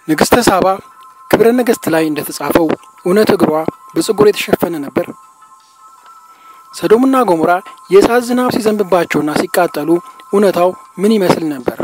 ንግሥተ ሳባ ክብረ ነገሥት ላይ እንደተጻፈው እውነት እግሯ በፀጉር የተሸፈነ ነበር? ሰዶምና ገሞራ የእሳት ዝናብ ሲዘንብባቸውና ሲቃጠሉ እውነታው ምን ይመስል ነበር?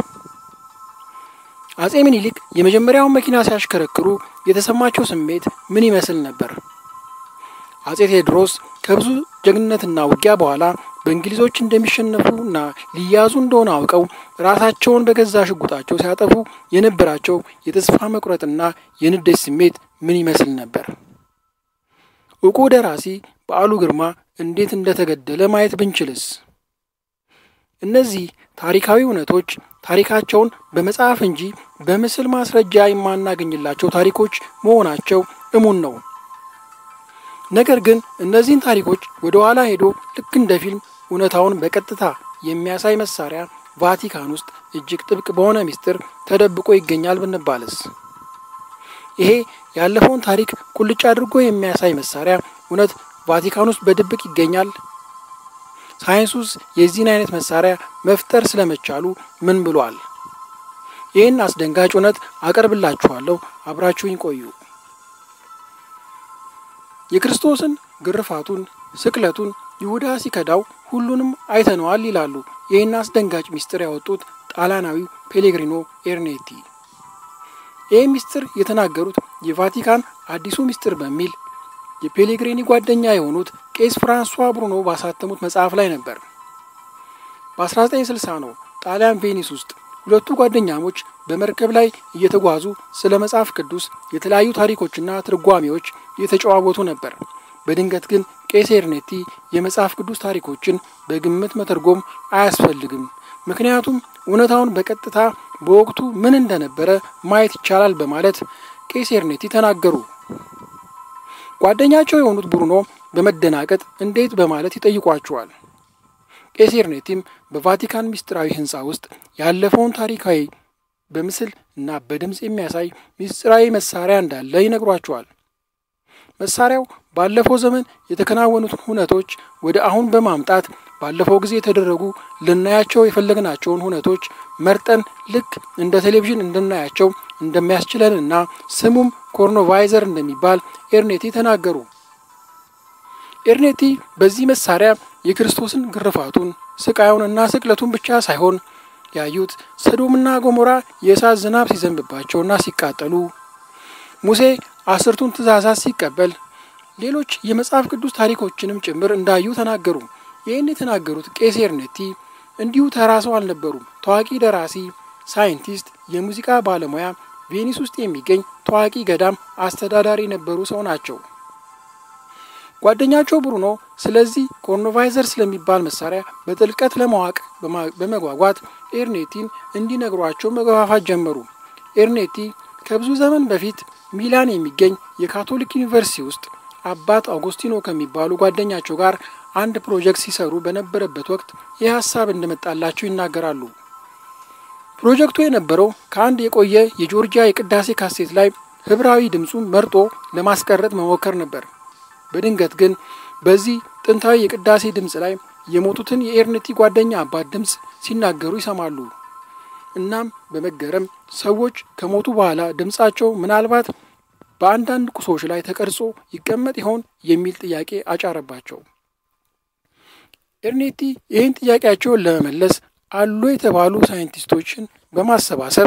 አጼ ምኒልክ የመጀመሪያውን መኪና ሲያሽከረክሩ የተሰማቸው ስሜት ምን ይመስል ነበር? አጼ ቴዎድሮስ ከብዙ ጀግንነትና ውጊያ በኋላ በእንግሊዞች እንደሚሸነፉና ሊያዙ እንደሆነ አውቀው ራሳቸውን በገዛ ሽጉጣቸው ሲያጠፉ የነበራቸው የተስፋ መቁረጥና የንዴት ስሜት ምን ይመስል ነበር? እውቁ ደራሲ በዓሉ ግርማ እንዴት እንደተገደለ ማየት ብንችልስ? እነዚህ ታሪካዊ እውነቶች ታሪካቸውን በመጽሐፍ እንጂ በምስል ማስረጃ የማናገኝላቸው ታሪኮች መሆናቸው እሙን ነው። ነገር ግን እነዚህን ታሪኮች ወደ ኋላ ሄዶ ልክ እንደ ፊልም እውነታውን በቀጥታ የሚያሳይ መሳሪያ ቫቲካን ውስጥ እጅግ ጥብቅ በሆነ ምስጢር ተደብቆ ይገኛል ብንባልስ? ይሄ ያለፈውን ታሪክ ቁልጭ አድርጎ የሚያሳይ መሳሪያ እውነት ቫቲካን ውስጥ በድብቅ ይገኛል? ሳይንሱስ የዚህን አይነት መሳሪያ መፍጠር ስለመቻሉ ምን ብሏል? ይህን አስደንጋጭ እውነት አቀርብላችኋለሁ። አብራችሁኝ ቆዩ። የክርስቶስን ግርፋቱን፣ ስቅለቱን ይሁዳ ሲከዳው ሁሉንም አይተነዋል ይላሉ ይህን አስደንጋጭ ምስጢር ያወጡት ጣሊያናዊው ፔሌግሪኖ ኤርኔቲ። ይህ ምስጢር የተናገሩት የቫቲካን አዲሱ ምስጢር በሚል የፔሌግሪኒ ጓደኛ የሆኑት ቄስ ፍራንሷ ብሩኖ ባሳተሙት መጽሐፍ ላይ ነበር። በ1960 ነው ጣሊያን ቬኒስ ውስጥ ሁለቱ ጓደኛሞች በመርከብ ላይ እየተጓዙ ስለ መጽሐፍ ቅዱስ የተለያዩ ታሪኮችና ትርጓሜዎች እየተጨዋወቱ ነበር። በድንገት ግን ቄስ ኤርኔቲ የመጽሐፍ ቅዱስ ታሪኮችን በግምት መተርጎም አያስፈልግም፣ ምክንያቱም እውነታውን በቀጥታ በወቅቱ ምን እንደነበረ ማየት ይቻላል በማለት ቄስ ኤርኔቲ ተናገሩ። ጓደኛቸው የሆኑት ብሩኖ በመደናቀጥ እንዴት በማለት ይጠይቋቸዋል። ቄስ ኤርኔቲም በቫቲካን ምስጢራዊ ሕንፃ ውስጥ ያለፈውን ታሪካዊ በምስል እና በድምፅ የሚያሳይ ምስጢራዊ መሳሪያ እንዳለ ይነግሯቸዋል። መሳሪያው ባለፈው ዘመን የተከናወኑትን ሁነቶች ወደ አሁን በማምጣት ባለፈው ጊዜ የተደረጉ ልናያቸው የፈለግናቸውን ሁነቶች መርጠን ልክ እንደ ቴሌቪዥን እንድናያቸው እንደሚያስችለንና ስሙም ኮርኖቫይዘር እንደሚባል ኤርኔቲ ተናገሩ። ኤርኔቲ በዚህ መሳሪያ የክርስቶስን ግርፋቱን ስቃዩንና ስቅለቱን ብቻ ሳይሆን ያዩት ሰዶምና ገሞራ የእሳት ዝናብ ሲዘንብባቸውና ሲቃጠሉ፣ ሙሴ አስርቱን ትእዛዛት ሲቀበል፣ ሌሎች የመጽሐፍ ቅዱስ ታሪኮችንም ጭምር እንዳዩ ተናገሩ። ይህን የተናገሩት ቄስ ኤርኔቲ እንዲሁ ተራ ሰው አልነበሩም። ታዋቂ ደራሲ፣ ሳይንቲስት፣ የሙዚቃ ባለሙያ፣ ቬኒስ ውስጥ የሚገኝ ታዋቂ ገዳም አስተዳዳሪ የነበሩ ሰው ናቸው። ጓደኛቸው ብሩኖ ስለዚህ ኮርኖቫይዘር ስለሚባል መሳሪያ በጥልቀት ለማወቅ በመጓጓት ኤርኔቲን እንዲነግሯቸው መገፋፋት ጀመሩ። ኤርኔቲ ከብዙ ዘመን በፊት ሚላን የሚገኝ የካቶሊክ ዩኒቨርሲቲ ውስጥ አባት አውጉስቲኖ ከሚባሉ ጓደኛቸው ጋር አንድ ፕሮጀክት ሲሰሩ በነበረበት ወቅት ይህ ሀሳብ እንደመጣላቸው ይናገራሉ። ፕሮጀክቱ የነበረው ከአንድ የቆየ የጆርጂያ የቅዳሴ ካሴት ላይ ህብራዊ ድምፁን መርጦ ለማስቀረጥ መሞከር ነበር። በድንገት ግን በዚህ ጥንታዊ የቅዳሴ ድምፅ ላይ የሞቱትን የኤርኔቲ ጓደኛ አባት ድምፅ ሲናገሩ ይሰማሉ። እናም በመገረም ሰዎች ከሞቱ በኋላ ድምፃቸው ምናልባት በአንዳንድ ቁሶች ላይ ተቀርጾ ይቀመጥ ይሆን የሚል ጥያቄ አጫረባቸው። ኤርኔቲ ይህን ጥያቄያቸውን ለመመለስ አሉ የተባሉ ሳይንቲስቶችን በማሰባሰብ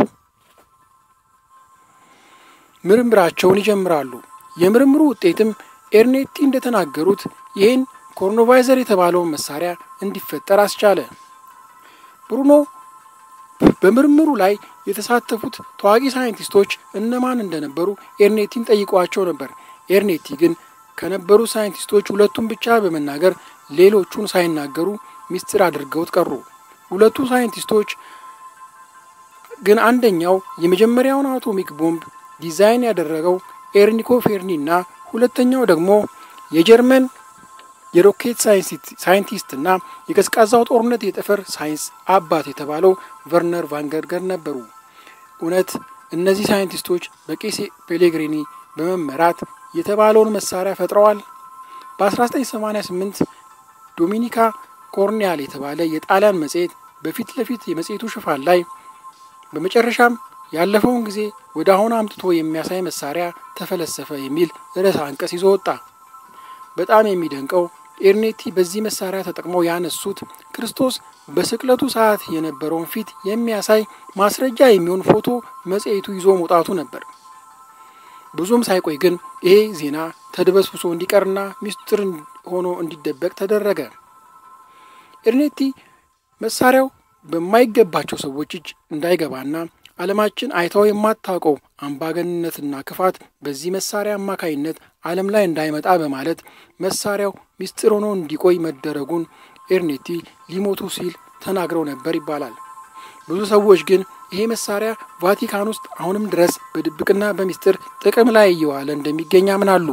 ምርምራቸውን ይጀምራሉ። የምርምሩ ውጤትም ኤርኔቲ እንደተናገሩት ይህን ኮርኖቫይዘር የተባለውን መሳሪያ እንዲፈጠር አስቻለ። ብሩኖ በምርምሩ ላይ የተሳተፉት ታዋቂ ሳይንቲስቶች እነማን እንደነበሩ ኤርኔቲን ጠይቋቸው ነበር። ኤርኔቲ ግን ከነበሩ ሳይንቲስቶች ሁለቱን ብቻ በመናገር ሌሎቹን ሳይናገሩ ሚስጥር አድርገውት ቀሩ። ሁለቱ ሳይንቲስቶች ግን አንደኛው የመጀመሪያውን አቶሚክ ቦምብ ዲዛይን ያደረገው ኤርኒኮ ፌርኒ እና ሁለተኛው ደግሞ የጀርመን የሮኬት ሳይንቲስትና የቀዝቃዛው ጦርነት የጠፈር ሳይንስ አባት የተባለው ቨርነር ቫንገርገር ነበሩ። እውነት እነዚህ ሳይንቲስቶች በቄስ ፔሌግሪኒ በመመራት የተባለውን መሳሪያ ፈጥረዋል? በ1988 ዶሚኒካ ኮርኒያል የተባለ የጣሊያን መጽሔት በፊት ለፊት የመጽሔቱ ሽፋን ላይ በመጨረሻም ያለፈውን ጊዜ ወደ አሁን አምጥቶ የሚያሳይ መሳሪያ ተፈለሰፈ የሚል ርዕሰ አንቀጽ ይዞ ወጣ። በጣም የሚደንቀው ኤርኔቲ በዚህ መሳሪያ ተጠቅመው ያነሱት ክርስቶስ በስቅለቱ ሰዓት የነበረውን ፊት የሚያሳይ ማስረጃ የሚሆን ፎቶ መጽሔቱ ይዞ መውጣቱ ነበር። ብዙም ሳይቆይ ግን ይሄ ዜና ተድበስብሶ እንዲቀርና ሚስጥር ሆኖ እንዲደበቅ ተደረገ። ኤርኔቲ መሳሪያው በማይገባቸው ሰዎች እጅ እንዳይገባና ዓለማችን አይታው የማታውቀው አምባገንነትና ክፋት በዚህ መሳሪያ አማካይነት ዓለም ላይ እንዳይመጣ በማለት መሳሪያው ሚስጥር ሆኖ እንዲቆይ መደረጉን ኤርኔቲ ሊሞቱ ሲል ተናግረው ነበር ይባላል። ብዙ ሰዎች ግን ይሄ መሳሪያ ቫቲካን ውስጥ አሁንም ድረስ በድብቅና በሚስጥር ጥቅም ላይ እየዋለ እንደሚገኝ ያምናሉ።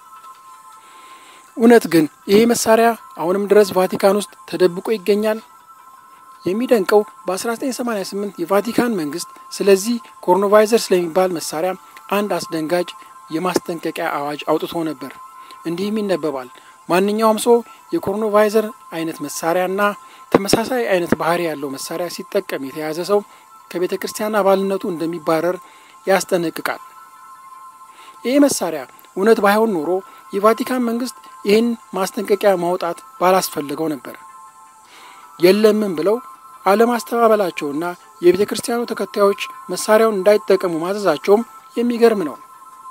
እውነት ግን ይሄ መሳሪያ አሁንም ድረስ ቫቲካን ውስጥ ተደብቆ ይገኛል? የሚደንቀው በ1988 የቫቲካን መንግስት ስለዚህ ኮሮናቫይዘር ስለሚባል መሳሪያ አንድ አስደንጋጭ የማስጠንቀቂያ አዋጅ አውጥቶ ነበር። እንዲህም ይነበባል። ማንኛውም ሰው የኮሮናቫይዘር አይነት መሳሪያና ተመሳሳይ አይነት ባህሪ ያለው መሳሪያ ሲጠቀም የተያዘ ሰው ከቤተ ክርስቲያን አባልነቱ እንደሚባረር ያስጠነቅቃል። ይህ መሳሪያ እውነት ባይሆን ኖሮ የቫቲካን መንግስት ይህን ማስጠንቀቂያ ማውጣት ባላስፈለገው ነበር። የለምን ብለው አለማስተባበላቸውና የቤተ ክርስቲያኑ ተከታዮች መሳሪያውን እንዳይጠቀሙ ማዘዛቸውም የሚገርም ነው።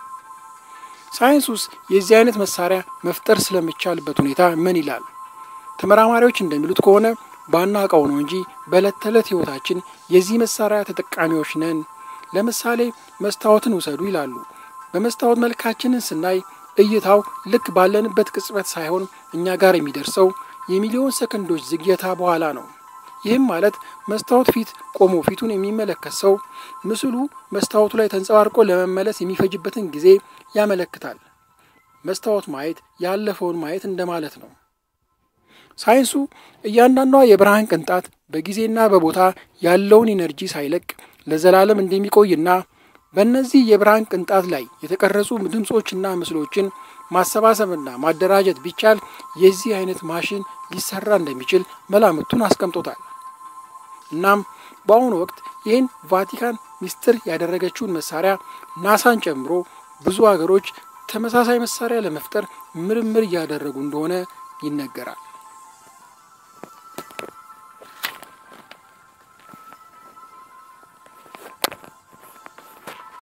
ሳይንሱስ የዚህ አይነት መሳሪያ መፍጠር ስለሚቻልበት ሁኔታ ምን ይላል? ተመራማሪዎች እንደሚሉት ከሆነ ባናውቀው ነው እንጂ በዕለት ተዕለት ሕይወታችን የዚህ መሳሪያ ተጠቃሚዎች ነን። ለምሳሌ መስታወትን ውሰዱ ይላሉ። በመስታወት መልካችንን ስናይ እይታው ልክ ባለንበት ቅጽበት ሳይሆን እኛ ጋር የሚደርሰው የሚሊዮን ሰከንዶች ዝግየታ በኋላ ነው። ይህም ማለት መስታወት ፊት ቆሞ ፊቱን የሚመለከት ሰው ምስሉ መስታወቱ ላይ ተንጸባርቆ ለመመለስ የሚፈጅበትን ጊዜ ያመለክታል። መስታወት ማየት ያለፈውን ማየት እንደማለት ነው። ሳይንሱ እያንዳንዷ የብርሃን ቅንጣት በጊዜና በቦታ ያለውን ኢነርጂ ሳይለቅ ለዘላለም እንደሚቆይና በእነዚህ የብርሃን ቅንጣት ላይ የተቀረጹ ድምፆችና ምስሎችን ማሰባሰብና ማደራጀት ቢቻል የዚህ አይነት ማሽን ሊሰራ እንደሚችል መላምቱን አስቀምጦታል። እናም በአሁኑ ወቅት ይህን ቫቲካን ሚስጥር ያደረገችውን መሳሪያ ናሳን ጨምሮ ብዙ ሀገሮች ተመሳሳይ መሳሪያ ለመፍጠር ምርምር እያደረጉ እንደሆነ ይነገራል።